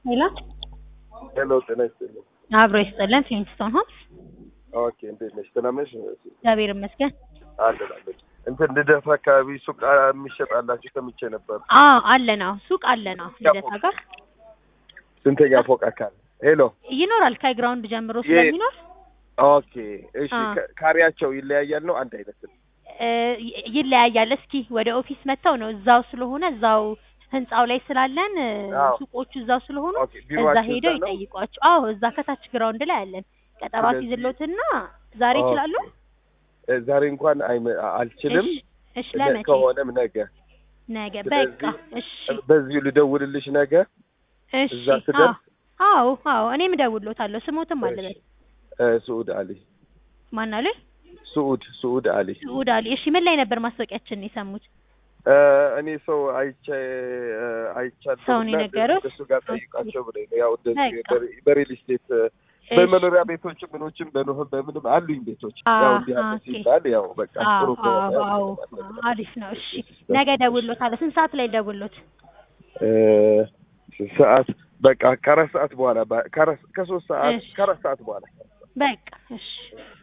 ሄሎ ሄሎ ጤና ይስጥልኝ። አብሮ ይስጥልን። ፊሊንግስቶን ሆምስ። ኦኬ እንዴት ነሽ? ደህና ነሽ? እግዚአብሔር ይመስገን። አለን አለን። እንትን ልደታ አካባቢ ሱቅ የሚሸጣላችሁ ሰምቼ ነበር። አዎ አለን። አዎ ሱቅ አለን። አዎ ልደታ ጋር ስንተኛ ፎቅ አካል? ሄሎ ይኖራል። ከግራውንድ ጀምሮ የ- ስለሚኖር ኦኬ እሺ። አ። ከ- ካሬያቸው ይለያያል ነው አንድ አይነት ነው? እ፣ ይ- ይለያያል። እስኪ ወደ ኦፊስ መጥተው ነው እዛው ስለሆነ እዛው ህንጻው ላይ ስላለን እ፣ አዎ። ሱቆቹ እዛው ስለሆኑ ኦኬ እዛ ቢሮአችሁ ሄደው እዛ ነው? ይጠይቋቸው። አዎ እዛ ከታች ግራውንድ ላይ አለን። ቀጠሮ ስለዚህ- አስይዝሎትና ዛሬ ኦኬ። ይችላሉ? እ፣ ዛሬ እንኳን አይመ- አልችልም። እሺ፣ እሺ ነ- ለመቼ? ከሆነም ነገ ነገ ስለዚህ በቃ እሺ፣ በዚሁ ልደውልልሽ ነገ እሺ። እዛ ስደርስ አዎ አዎ፣ እኔም እደውልሎታለሁ። ስሞትም አለበት እ፣ ሱዑድ አሊ ማን አለ? ሱዑድ ሱዑድ አሊ ስዑድ አሊ። እሺ ምን ላይ ነበር ማስታወቂያችንን የሰሙት? እ፣ እኔ ሰው አይቼ እ፣ አይቻለሁ ሰው ነው እና የነገሩት? እሱ ጋር ጠይቃቸው ብለኝ ነው። ያው እንደዚህ በቃ። በሪ- በሪል ስቴት እ፣ እሺ። በመኖሪያ ቤቶችም ምኖችም በኖህ በምንም አሉኝ ቤቶች አዎ፣ ያው እንዲህ አለ ኦኬ። ሲባል ያው በቃ ጥሩ አዎ ከሆነ አዎ አዎ፣ አሪፍ ነው። እሺ ነገ እደውልሎታለሁ። ስንት ሰዓት ላይ እደውልሎት? እ፣ ሰዓት በቃ ከአራት ሰዓት በኋላ በ- ከአራት- ከሶስት ሰዓት እሺ። ከአራት ሰዓት በኋላ በቃ እሺ